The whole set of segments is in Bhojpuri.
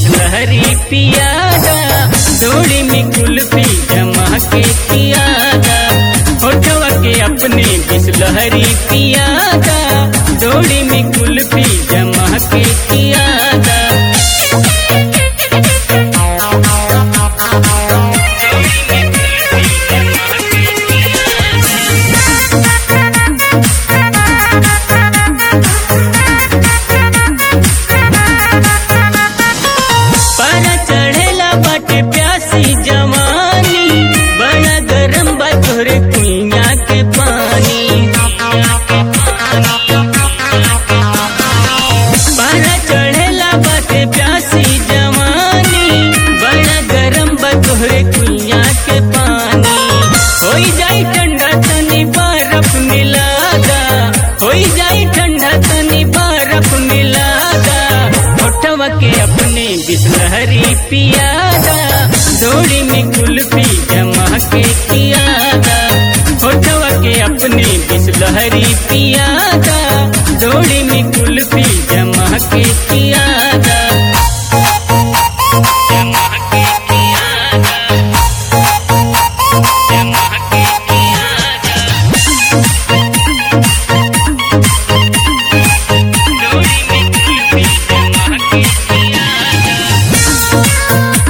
बिसलहरी पियादा डोली में कुल्फी जमा के पियादा होठवा के अपने बिसलहरी पियादा डोली में कुल्फी जमा के पियादा पारा चढ़ेला बाटे प्यासी जवानी बड़ा गरम बा तोहरे कुइया के पानी पारा चढ़ेला बाटे प्यासी जवानी बड़ा गरम बा तोहरे कुइया के पानी होई जाई ठंडा तनी बर्फ मिलादा होई जाई ठंडा तनी बर्फ मिलादा होठवा के अपने बिसलहरी पियादा डोरी में कुल्फी जमा के पियादा होठवा के अपने बिसलहरी पियादा डोरी में कुल्फी जमा के पियादा जमा के पियादा जमा के पियादा डोरी में कुल्फी जमा के पियादा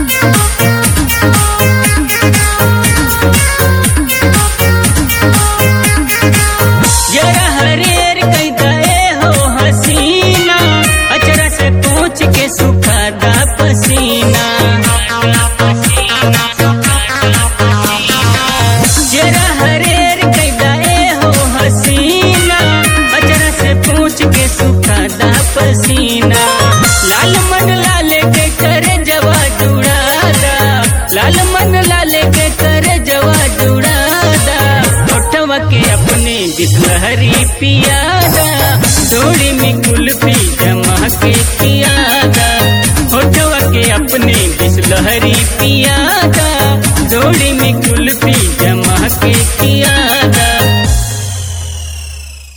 जरा हरेर कई गए हो हसीना अचरा से पूछ के सुखादा पसीना जरा हरेर कई गए हो हसीना अचरा से पूछ के सुखादा पसीना लाल मन लाले के करे जवा जुड़ादा लाल मन लाले के करे जवा जुड़ादा होठवा के अपने बिसलहरी पियादा डोरी में कुल्फी जमा के पियादा होठवा के अपने बिसलहरी पियादा डोरी में